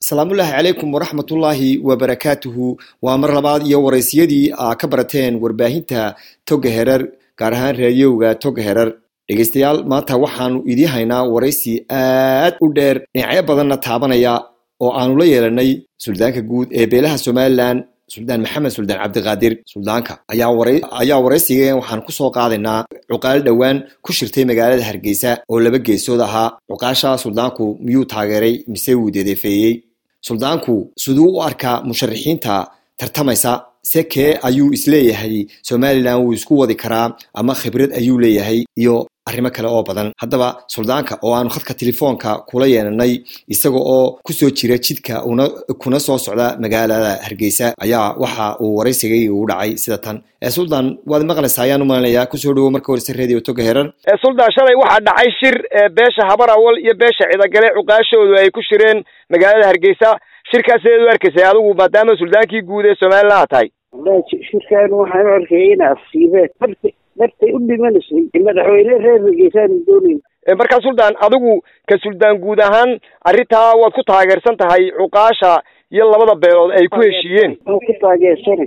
asalaamullaahi calaykum waraxmatullaahi wabarakaatuhu waa mar labaad iyo waraysiyadii aa ka barateen warbaahinta toga herer gaar ahaan raadiyowga toga herer dhegeystayaal maanta waxaanu idii haynaa waraysi aad u dheer dhinacyo badanna taabanaya oo aanu la yeelanay suldaanka guud ee beelaha somalilan suldaan maxamed suldaan cabdiqaadir suldaanka ayaa waraysiga waxaan kusoo qaadaynaa cuqaal dhowaan ku shirtay magaalada hargeysa oo laba geesood ahaa cuqaasha suldaanku miyuu taageeray mise wuu dedeefeeyey suldaanku siduu u arkaa musharaxiinta tartamaysa se kee ayuu isleeyahay somalilan wuu isku wadi karaa ama khibrad ayuu leeyahay iyo arrimo kale oo badan haddaba suldaanka oo aanu khadka telefoonka kula yeelanay isaga oo kusoo jira jidka kuna soo socda magaalada hargeysa ayaa waxa uu waraysigay ugu dhacay sida tan suldaan waad maqlaysaa ayaan u malinayaa kusoo dhawo marka horese radio toga heran suldaan shalay waxaa dhacay shir beesha habar awal iyo beesha cidagale cuqaashoodu ay ku shireen magaalada hargeysa shirkaas sideed u arkaysay adigu maadaama suldaankii guud ee somalilan tahay shirkaan waxaan u arkaya in asiibeen dartay u dhimanaysay madaxweyne reer hargeysaanu doonayn markaa suldaan adigu ka suldaan guud ahaan arrintaa waad ku taageersan tahay cuqaasha iyo labada beelood ay ku heshiiyeen waan ku taageersanay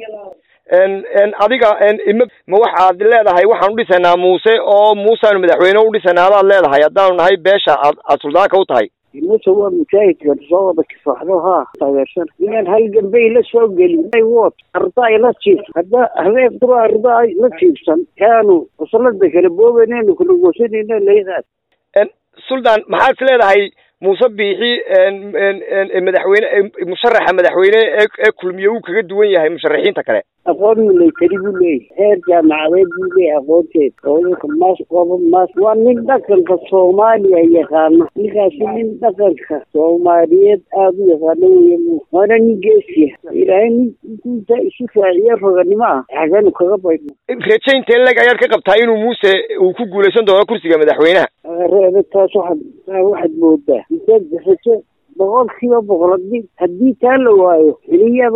adiga ma waxaad leedahay waxaan u dhisanaa muuse oo muuseanu madaxweyne u dhisanaa adaad leedahay haddaanu nahay beesha aad aad suldaanka u tahay muse waa mujaahidkan soo wada kifaxdo haa taageersan inaan hal gambey la soo gelin wot arda ay la jiif hadda habeen dura arda ay la jiifsan kaanu wasalada kale boobanaynu kala goosanayna leedaas suldaan maxaad is leedahay muuse biixi madaxweyne musharaxa madaxweyne ee kulmiye uu kaga duwan yahay musharaxiinta kale aqoon milatari buu leeyahy heer jaamacadeed buu leeyahy aqoonteed oodaka maas oba maas waa nin dhaqanka soomaaliya yaqaana ninkaasi nin dhaqanka soomaaliyeed aada u yaqaano wey waana nin geesiya ilaahay ninkuinta isu raaciyo roganimo ah xaganu kaga baydno rajaynta leg ayaad ka qabtaa inuu muuse uu ku guulaysan doono kursiga madaxweynaha reebe taas waxaad waxaad moodaa rajo boqol kiiba boqol hadii haddii taa la waayo xiliyaba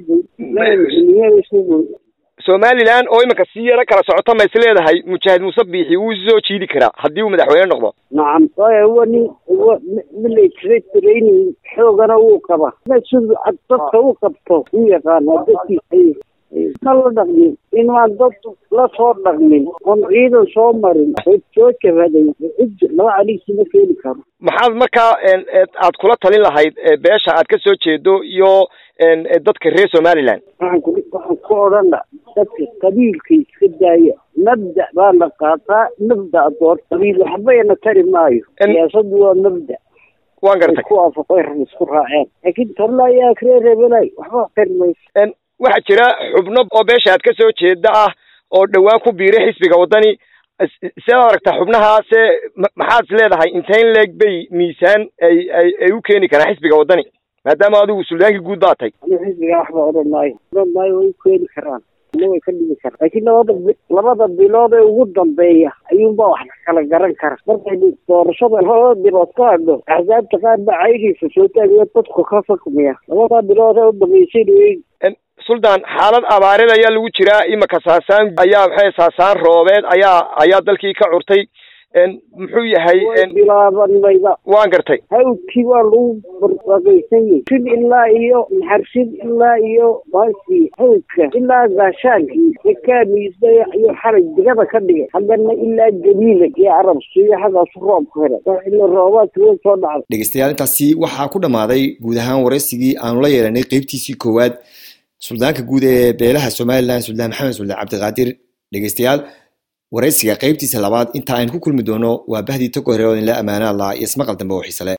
somalilan oo iminka si yaro kala socota ma is leedahay mujaahid muuse biixi wuu soo jiidi karaa haddii uu madaxweyne noqdo nacam waayo wa nin wa military training xoogana wuu qabaa siduu dadka u qabto u yaqaana dadkiis ma la dhaqmin inaan dad la soo dhaqmin oon ciidan soo marin soo jabaday cid laba caliisi ma keeni karo maxaad markaa aad kula talin lahayd beesha aad ka soo jeedo iyo dadka reer somaliland waxaan ku waxaan ku odhana dadka qabiilka iska daaya mabda baa la qaataa mabda door qabiil waxbayna tari maayo siyaasadu waa mabda waan gartay ku waafaqay isku raaceen laakiin talla ayaa reer rebelay waxba tari mayso waxaa jira xubno oo beesha aad ka soo jeeda ah oo dhowaan ku biiray xisbiga waddani sidaad aragtaa xubnahaase maxaad is leedahay intayn leeg bay miisaan ay ay ay u keeni karaan xisbiga waddani maadaama adigu suldaankii guud baa tay anigu xisbiga waxba odhan maayo odhan maayo way u keeni karaan ina way ka dhigi karaan laakiin labada labada bilood ee ugu dambeeya ayuunbaa wax kala garan kara markay doorashada labada bilood ka hadho axsaabta qaar baa caydiisa soo taagayo dadku ka fakmiya labada bilood ee u dambeysay suldaan xaalad abaareed ayaa lagu jiraa imika saasaan ayaa maxay saasaan roobeed ayaa ayaa dalkii ka curtay muxuu yahay bilaabanayba waan gartay hawdkii waa lagu barbaaqaysan yahay sin ilaa iyo naxarsin ilaa iyo baasi hawdka ilaa gaashaankii rakaamiisa iyo xarag digada ka dhigay haddana ilaa jamiila iyo carabsiyo xaggaasu roobku helay ila roobaadka way soo dhacday dhegeystayaal intaasi waxaa ku dhammaaday guud ahaan waraysigii aanu la yeelanay qeybtiisii koowaad suldaanka guud ee beelaha somalilan suldaan maxamed suldaan cabdiqaadir dhegeystayaal waraysiga qeybtiisa labaad inta aynu ku kulmi doono waa bahdii togo hore oo idinla ammaana allah iyo ismaqal dambe oo xiisale